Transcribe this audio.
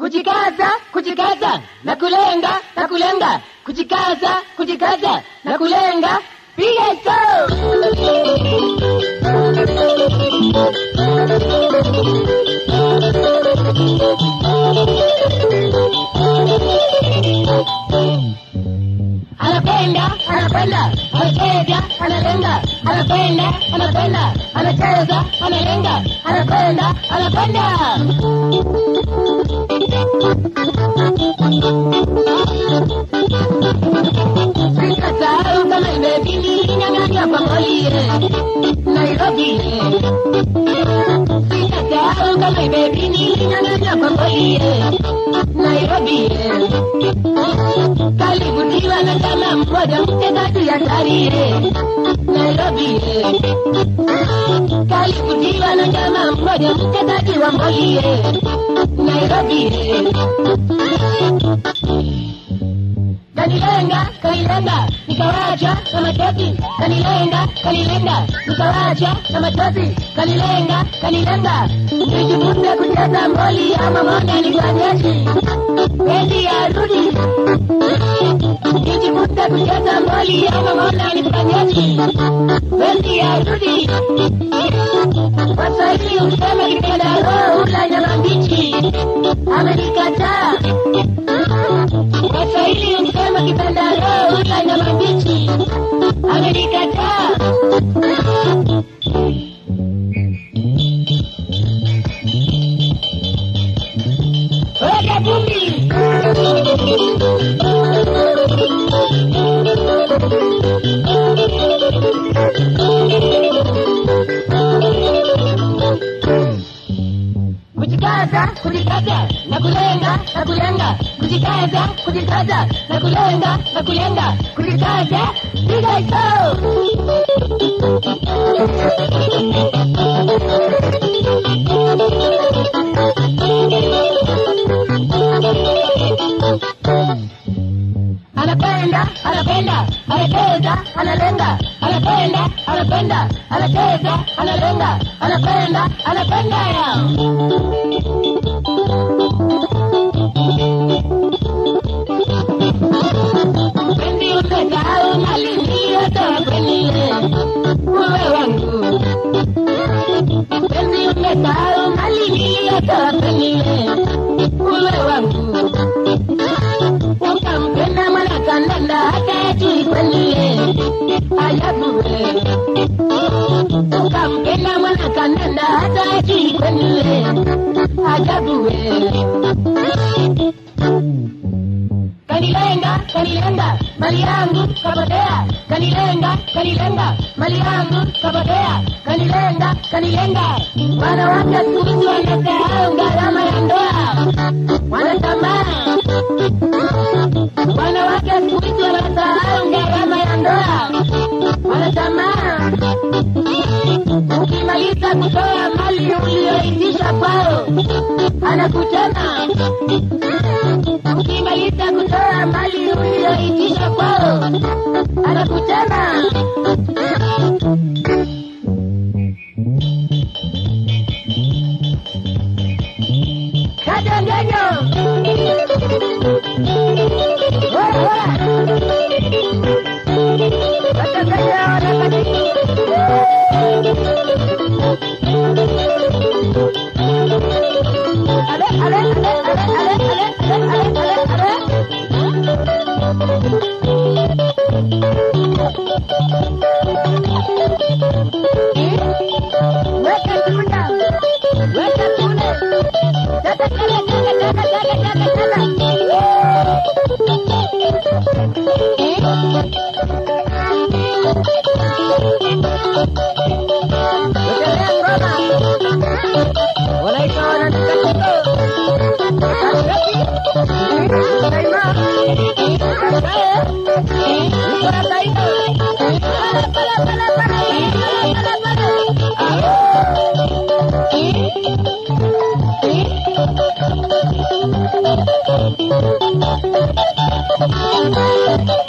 kujikaza kujikaza na kulenga na kulenga kujikaza kujikaza na kulenga piga show anapenda anapenda anacheza analenga anapenda anapenda anacheza analenga anapenda anapenda Sikasahau kama imebidi nyang'anya kwa molie Nairobi Sikasahau kama imebidi nyang'anya kwa molie Nairobi kalivutiwa na jamaa mmoja mchezaji hatari Nairobi kalivutiwa na jamaa mmoja mchezaji wa mboi Nairobi kanilenga kanilenga nikawacha na machozi kanilenga kanilenga nikawacha na machozi kanilenga kanilenga nijifunze kucheza mboli ama mona nikwanyeshi pendi arudi nijifunze kucheza mboli ama mona nikwanyeshi pendi arudi waswahili useme kipenda roho ula nyama mbichi amenikataa Waswahili husema kipenda roho ula nyama mbichi, amenikataa. Weka vumbi. kujikaza kujikaza na kulenga na kulenga kujikaza kujikaza na kulenga na kulenga kujikaza piga show anapenda anapenda anacheza analenga anapenda anapenda anacheza analenga anapenda anapenda Pendi umesahau mali niliyotoa kwenye uwe wangu. Pendi umesahau mali niliyotoa kwenye uwe wangu. Ukampenda mwana kandanda hata ajui kwenye ajabu we. Ukampenda mwana kandanda hata ajui kwenye ajabu we kanilenga kanilenga mali yangu kapotea kanilenga kanilenga mali yangu kapotea kanilenga kanilenga wanawake siku hizi wanasahau gharama ya ndoa wanatamaa wanawake siku hizi wanasahau gharama ya ndoa wanatamaa ukimaliza kutoa mali uliyoitisha kwao anakutema ukimaliza kutoa mali uliyoitisha kwao anakutema kajangenyo Ale, ale, ale, ale, ale, ale, ale, ale, ale. Weka tunda. Weka tunda. Tata, tata, tata, tata, tata, tata, tata. Wekelea ngoma. Wanaita wanatakatifu. Katikati. Daima. Kakae. Iko na faida. Pala, pala, pala, pala. Pala, pala, pala. Ah.